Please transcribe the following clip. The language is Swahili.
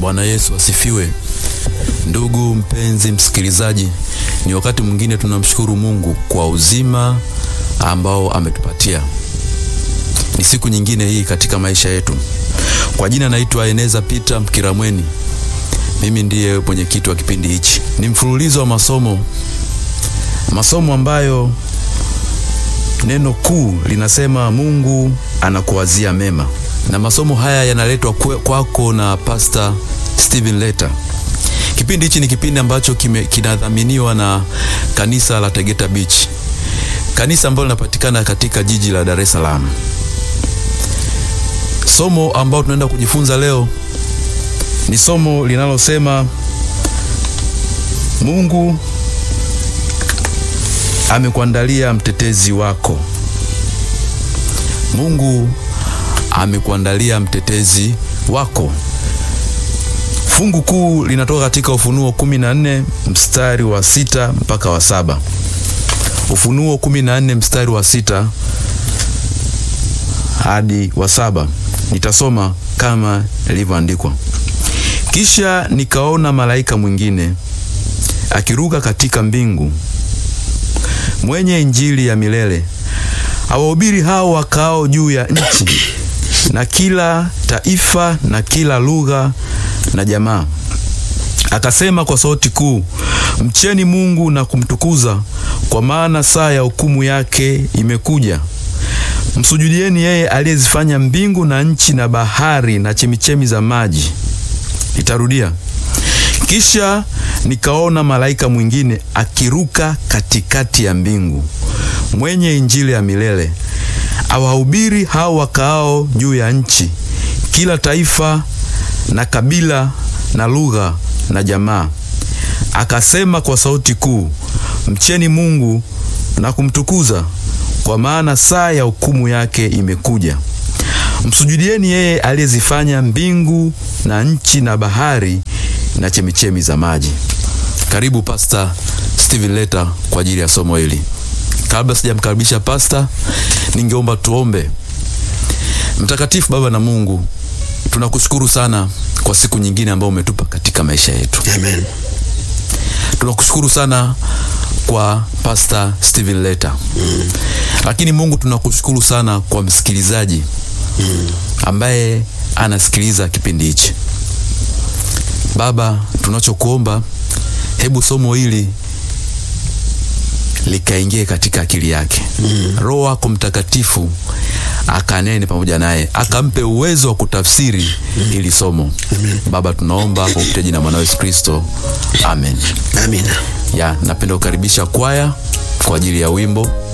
Bwana Yesu asifiwe. Ndugu mpenzi msikilizaji, ni wakati mwingine tunamshukuru Mungu kwa uzima ambao ametupatia. Ni siku nyingine hii katika maisha yetu. Kwa jina naitwa Eneza Peter Mkiramweni. Mimi ndiye mwenyekiti wa kipindi hichi. Ni mfululizo wa masomo, masomo ambayo neno kuu linasema Mungu anakuwazia mema, na masomo haya yanaletwa kwako na Pastor Steven Leta. Kipindi hichi ni kipindi ambacho kinadhaminiwa na kanisa la Tegeta Beach, kanisa ambalo linapatikana katika jiji la Dar es Salaam. Somo ambalo tunaenda kujifunza leo ni somo linalosema Mungu amekuandalia mtetezi wako. Mungu amekuandalia mtetezi wako. Fungu kuu linatoka katika Ufunuo 14 mstari wa sita mpaka wa saba. Ufunuo 14 mstari wa sita hadi wa saba. Nitasoma kama ilivyoandikwa. Kisha nikaona malaika mwingine akiruka katika mbingu, mwenye Injili ya milele, awahubiri hao wakao juu ya nchi, na kila taifa na kila lugha na jamaa. Akasema kwa sauti kuu, mcheni Mungu na kumtukuza, kwa maana saa ya hukumu yake imekuja. Msujudieni yeye aliyezifanya mbingu na nchi na bahari na chemichemi za maji. Nitarudia. Kisha nikaona malaika mwingine akiruka katikati ya mbingu, mwenye Injili ya milele, awahubiri hao wakaao juu ya nchi, kila taifa na kabila na lugha na jamaa. Akasema kwa sauti kuu, mcheni Mungu na kumtukuza, kwa maana saa ya hukumu yake imekuja. Msujudieni yeye aliyezifanya mbingu na nchi na bahari na chemichemi za maji. Karibu Pastor Steven Leta kwa ajili ya somo hili. Kabla sijamkaribisha Pastor, ningeomba tuombe. Mtakatifu Baba na Mungu, tunakushukuru sana kwa siku nyingine ambayo umetupa katika maisha yetu. Amen. Tunakushukuru sana kwa Pastor Steven Leta. Mm. Lakini Mungu tunakushukuru sana kwa msikilizaji mm. ambaye anasikiliza kipindi hichi. Baba, tunachokuomba hebu somo hili likaingie katika akili yake. Mm. Roho wako Mtakatifu akanene pamoja naye, akampe uwezo wa kutafsiri mm. hili somo. Amen. Baba, tunaomba kwa kupitia jina mwana Yesu Kristo. Amen. Amina. Ya, napenda kukaribisha kwaya kwa ajili ya wimbo